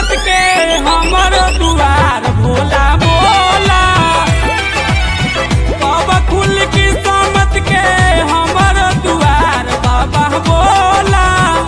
किस्मत के हमर दुआर भोला भोला बाबा खुल किस्मत के हमर दुआर बाबा भोला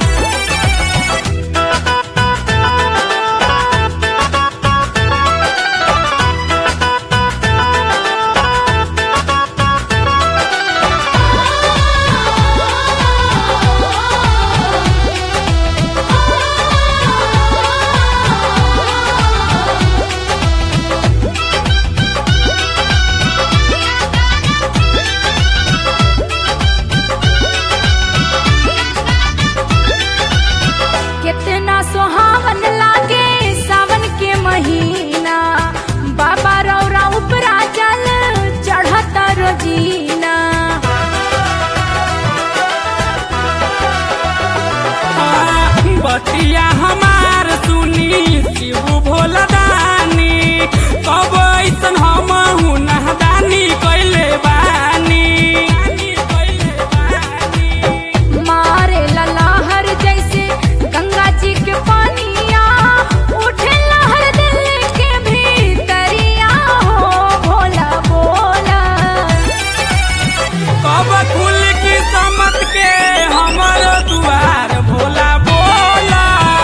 कितना सुहावन लागे सावन के महीना बाबा रौरा उपरा जल चढ़ता रोजीना बतिया हमार सुनी शिव भोला दानी कब ऐसन हम नहदानी कैले बानी कैले बानी मारे लहर जैसे गंगा जी के पानिया उठे लहर दिल के भीतरिया हो भोला भोला कब खुल किस्मत के हमर दुआर भोला भोला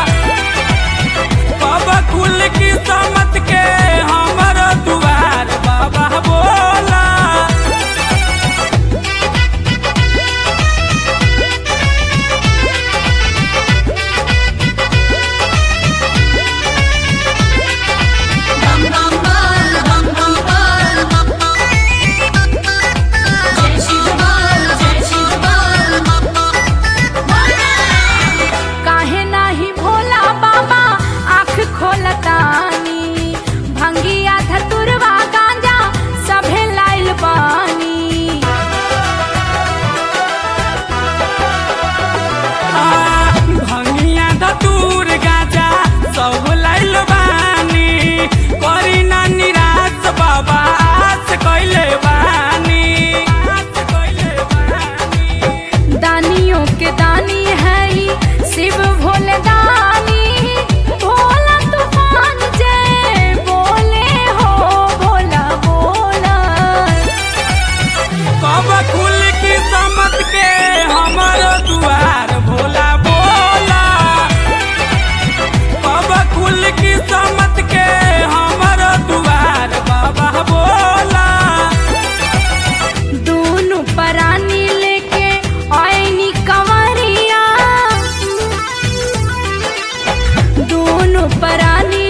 कब खुल किस्मत के हमर दुआर बाबा भोला काहे नाही भोला बाबा आँख खोलतानी भंगिया धतुरवा गांजा सभे लाइल बानी भंगिया धतूर गाजा सब लाइल बानी करी ना निराश बाबा आस कैले बानी आस कैले बानी दानियों के दानी है ही शिव भोले दानी भोला तूफान जय बोले हो भोला भोला कब खुल किस्मत के हमर दुआर भोला भोला कब खुल किस्मत के हमर दुआर बाबा भोला दोनों परानी लेके आईनी कंवरिया दोनों परानी